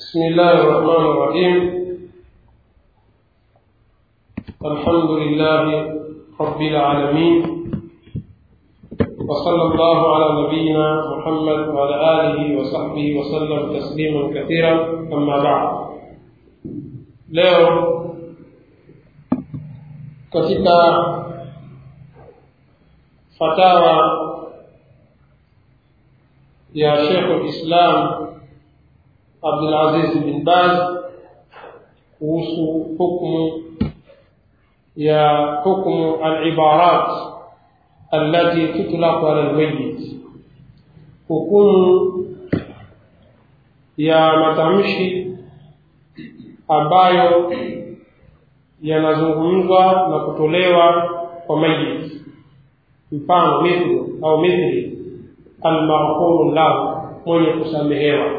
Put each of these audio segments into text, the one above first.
بسم الله الرحمن الرحيم الحمد لله رب العالمين وصلى الله على نبينا محمد وعلى آله وصحبه وسلم تسليما كثيرا أما بعد leo katika fatawa ya Sheikh al-Islam Abdul Aziz bin Baz kuhusu hukumu ya hukumu al-ibarat allati tutlaqu ala al-mayyit hukumu ya matamshi ambayo yanazungumzwa na kutolewa kwa mayit mfano mithlu au mithli almaghfuru lahu mwenye kusamehewa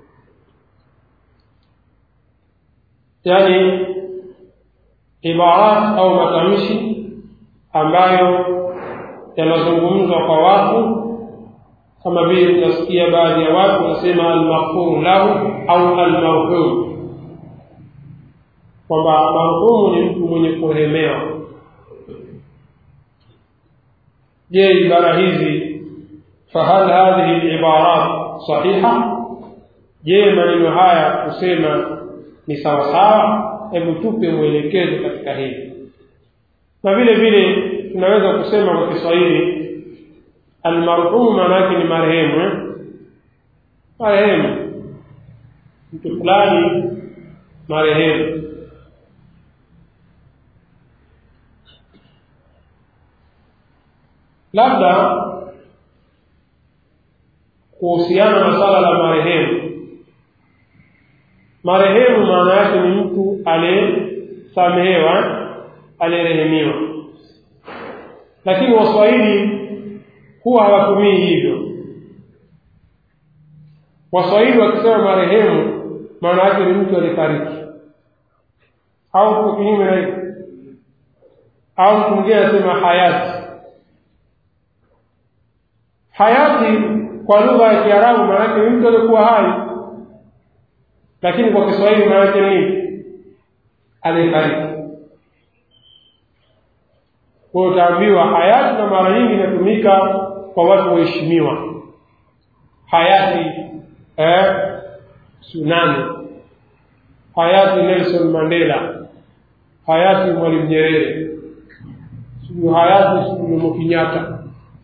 yani ibarat au matamshi ambayo yanazungumzwa kwa watu kama vile tunasikia baadhi ya watu wanasema almaghfuru lahu au almarhum kwamba marhumu ni mtu mwenye kurehemewa je ibara hizi fahal hadhihi libarat sahiha je maneno haya kusema ni sawasawa hebu tupe mwelekezo katika hili na vile vile tunaweza kusema kwa kiswahili almarhumu maana yake ni marehemu eh? marehemu mtu fulani marehemu labda kuhusiana na swala la marehemu marehemu maana yake ni mtu aliyesamehewa aliyerehemiwa lakini waswahili huwa hawatumii hivyo waswahili wakisema marehemu maana yake ni mtu aliyefariki au tuko kinyume na hivyo au mtu mwingine anasema hayati hayati kwa lugha ya kiarabu maana yake ni mtu aliyekuwa hai lakini kwa kiswahili maana yake nini aliyefariki kwa utaambiwa hayati na mara nyingi inatumika kwa watu waheshimiwa hayati eh, sunani hayati nelson mandela hayati mwalimu nyerere sijui hayati sijui jomo kenyatta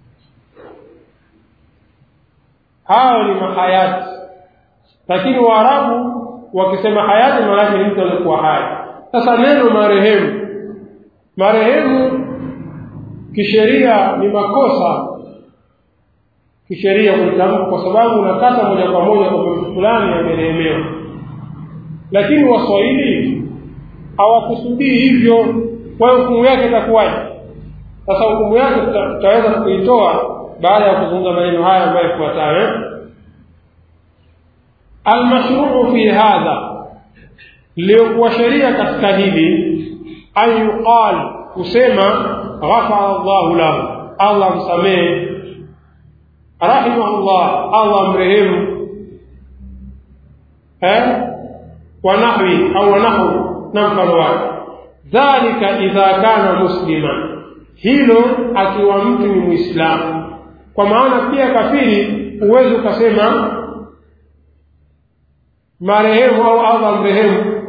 hao ni mahayati lakini waarabu wakisema hayati maanake ni mtu aliyekuwa hai sasa neno marehemu marehemu kisheria ni makosa kisheria kulitamka kwa sababu unakata moja kwa moja kwa mtu fulani amerehemewa lakini waswahili hawakusudii hivyo kwa hiyo hukumu yake itakuwaje sasa hukumu yake tutaweza kuitoa baada ya kuzungumza maneno haya ambayo yafuatayo almashruu fi hadha liyokuwa sheria katika hili an yuqal kusema ghafara llahu lahu allah msamehe rahimahullah allah mrehemu eh? wanahwi au wanahu na mfano wake dhalika idha kana muslima hilo akiwa mtu ni mwislamu kwa maana pia kafiri huwezi ukasema marehemu au allah mrehemu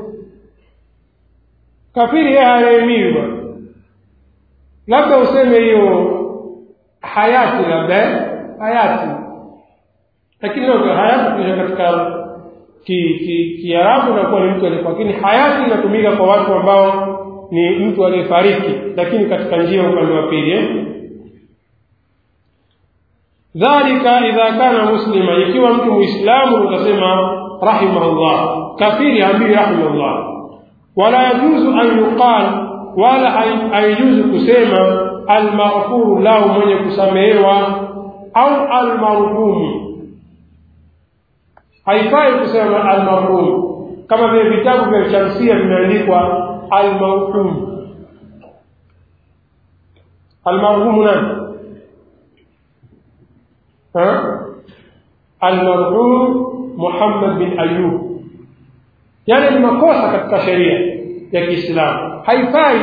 kafiri yeye harehemiwi bwana labda useme hiyo hayati labda hayati lakini hayati kisha katika kiarabu ki, ki inakuwa ni mtu aliyekuwa lakini hayati inatumika kwa watu ambao ni mtu aliyefariki lakini katika njia upande wa pili eh? dhalika idha kana muslima ikiwa mtu muislamu utasema rahimahullah kafiri ambii rahimahullah wala yajuzu an yuqal wala haijuzu kusema almaghfuru lahu mwenye kusamehewa au almarhumu haifai kusema almarhumu kama vile vitabu vya shamsia vimeandikwa almarhum almarhumu nani المرحوم محمد بن أيوب yale ni makosa katika sheria ya Kiislamu haifai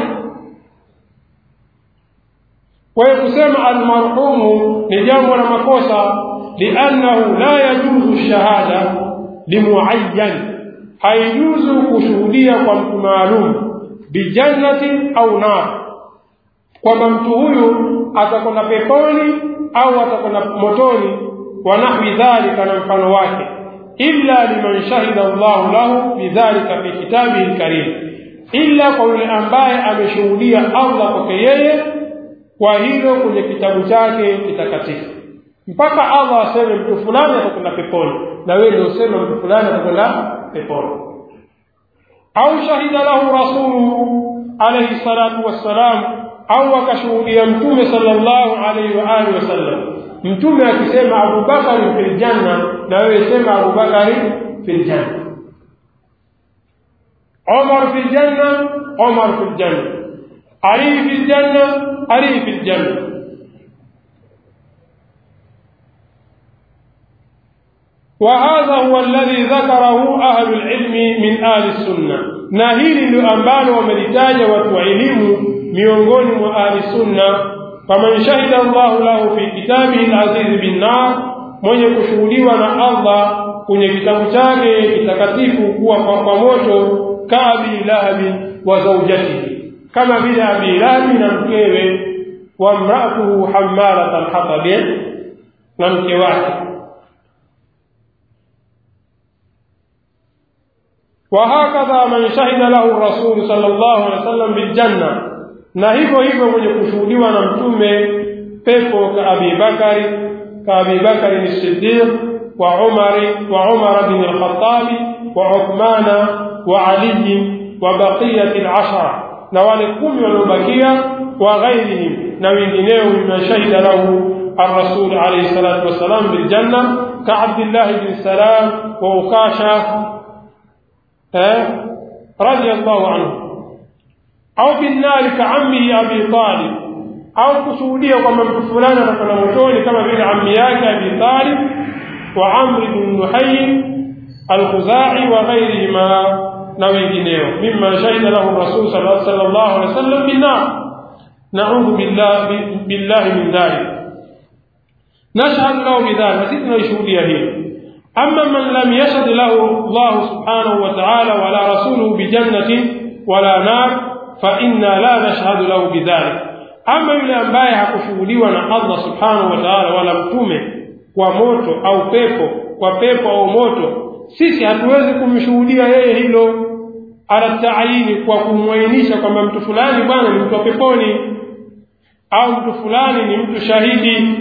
kwa hiyo kusema almarhumu ni jambo la makosa liannahu la yajuzu shahada limuayyan haijuzu kushuhudia kwa mtu maalum bijannati au nar kwamba mtu huyu atakwenda peponi au atakwenda motoni wa nahwi dhalika na mfano wake illa liman shahida Allahu lahu bidhalika fi kitabihi alkarim illa kwa yule ambaye ameshuhudia Allah kwake yeye kwa hilo kwenye kitabu chake kitakatifu mpaka Allah aseme mtu fulani atakwenda peponi na wewe ndio useme mtu fulani atakwenda peponi au shahida lahu rasuluhu alayhi salatu wassalam au akashuhudia mtume sallallahu alayhi wa alihi wasallam mtume akisema abubakari fil janna na wewe sema abubakari fil janna umar fil janna umar fil janna ali fil janna ali fil janna وهذا هو الذي ذكره أهل العلم من آل السنة ناهيل لأنبال وملتاج وتعلم miongoni mwa ahli sunna faman shahida Allahu lahu fi kitabihi al-aziz bin nar mwenye kushuhudiwa na Allah kwenye kitabu chake kitakatifu kuwa kwa moto ka abi lahabi wa zawjatihi kama vile abi lahabi na mkewe wa mraatuhu hammalat al-hatab na mke wake وهكذا من شهد له الرسول صلى الله عليه وسلم بالجنه na hivyo hivyo mwenye kushuhudiwa na mtume pepo ka Abi Bakari ka Abi Bakari ni Siddiq wa Umari wa Umar bin al-Khattab wa Uthmana wa Ali wa baqiyati al-ashara na wale kumi waliobakia wa ghairihim na wengineo mimman shahida lahu الرسول عليه الصلاة والسلام بالجنة كعبد الله بن سلام وأكاشة رضي الله عنه au binnari kaammihi abi talib au kushuhudia kwamba mtu fulani atakwenda motoni kama vile ammi yake abi talib wa amri bin nuhayi alkhuzai wa ghairihima na wengineo mimma shahida lahu rasul sallallahu alaihi wasallam binnar naudhu billahi min dhalik nashhadu lahu bidhalik sisi tunaishuhudia hilo أما من لم يشهد له الله سبحانه وتعالى ولا رسوله بجنة ولا نار فإنا لا نشهد له بذلك أما yule ambaye hakushuhudiwa na Allah subhanahu wa ta'ala wala mtume kwa moto au pepo kwa pepo au moto sisi hatuwezi kumshuhudia yeye hilo ala taayini kwa kumwainisha kwamba mtu fulani bwana ni mtu wa peponi au mtu fulani ni mtu shahidi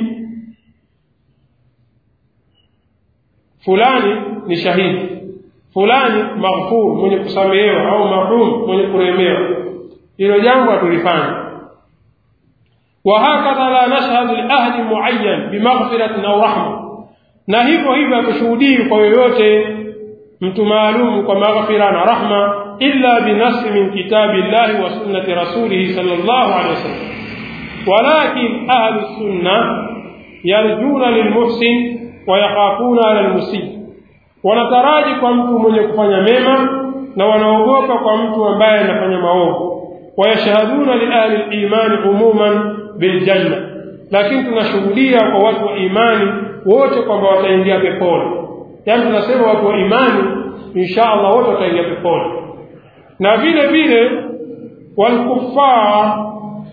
fulani ni shahidi fulani maghfur mwenye kusamehewa au marhum mwenye kuremewa hilo jambo hatulifanya وهكذا لا نشهد لأهل معين بمغفرة أو رحمة na hivyo hivyo hatushuhudii kwa yoyote mtu maalumu kwa maghfira na rahma illa binasi min kitabi llahi wa sunnati rasulihi sallallahu alaihi wasallam walakin ahlu sunna yarjuna lilmuhsin wa yakhafuna ala almusii wanataraji kwa mtu mwenye kufanya mema na wanaogopa kwa mtu ambaye anafanya maovu wayashhaduna liahli limani umuman biljanna lakini tunashuhudia kwa watu wa imani wote kwamba wataingia peponi yaani tunasema watu wa imani insha allah wote wataingia peponi na vile vile walkufar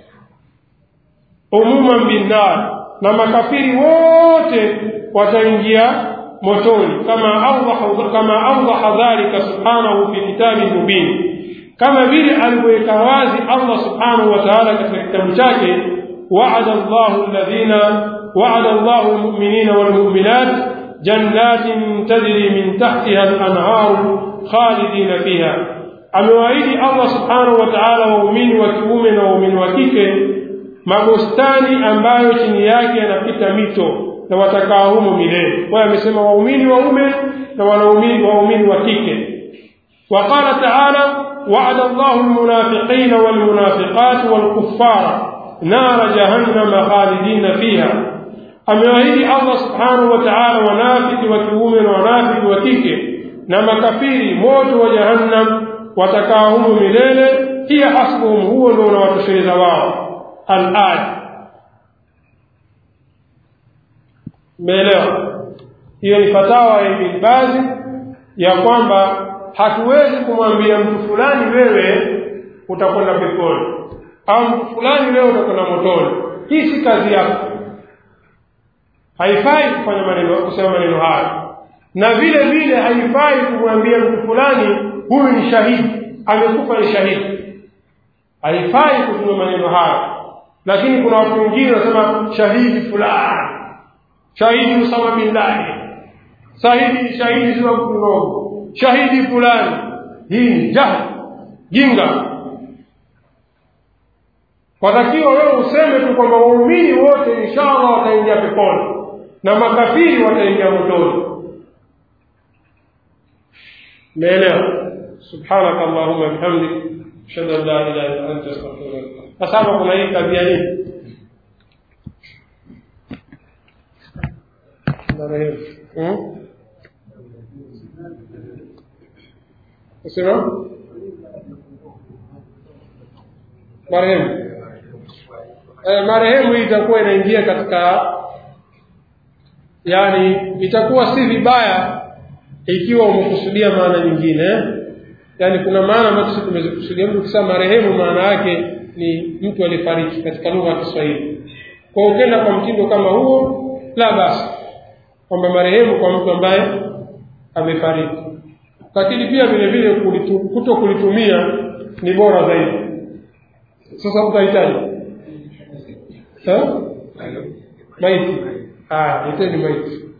umuman binnar na makafiri wote wataingia motoni kama awdaha kama awdaha dhalika subhanahu fi kitabi mubin kama vile alivyoweka wazi Allah subhanahu wa ta'ala katika kitabu chake wa'ada Allahu alladhina wa'ada Allahu almu'minina walmu'minat jannatin tajri min tahtiha al-anhar khalidina fiha amewaahidi Allah subhanahu wa ta'ala waumini wa kiume na waumini wa kike mabustani ambayo chini yake yanapita mito na watakaa humo milele kwa amesema waumini waume na wanaumini waumini wa kike وقال تعالى وعد الله المنافقين والمنافقات والكفار نار جهنم خالدين فيها amewaahidi Allah subhanahu wa ta'ala wanafiki wa kiume na wanafiki wa kike na makafiri moto wa jahannam watakaa humo milele hiya hasbuhum huo ndio unawatosheleza wao alaya meelewa hiyo ni fatawa ya Ibn Baz ya kwamba hatuwezi kumwambia mtu fulani wewe utakwenda peponi au mtu fulani wewe utakwenda motoni hii si kazi yako haifai kufanya maneno kusema maneno haya na vile vile haifai kumwambia mtu fulani huyu ni shahidi amekufa ni shahidi haifai kutumia maneno haya lakini kuna watu wengine wanasema shahidi fulani shahidi Usama bin Laden shahidi shahidi sio mdogo shahidi fulani hii ni jahili jinga watakiwa wewe useme tu kwamba waumini wote inshallah wataingia peponi na makafiri wataingia motoni umeelewa subhanaka allahumma bihamdik ashhadu an la ilaha illa anta astaghfiruka sasa hapa kuna hii tabia nini marehemu usema marehemu eh, marehemu hii itakuwa inaingia katika yani itakuwa si vibaya ikiwa umekusudia maana nyingine yani kuna maana ambazo sisi tumezikusudia mtu ukisema marehemu maana yake ni mtu alifariki katika lugha ya Kiswahili kwa ukenda kwa mtindo kama huo la basi kwamba marehemu kwa mtu ambaye amefariki lakini pia vile vile kuto kulitumia ni bora zaidi sasa utahitaji maiti ah iteni maiti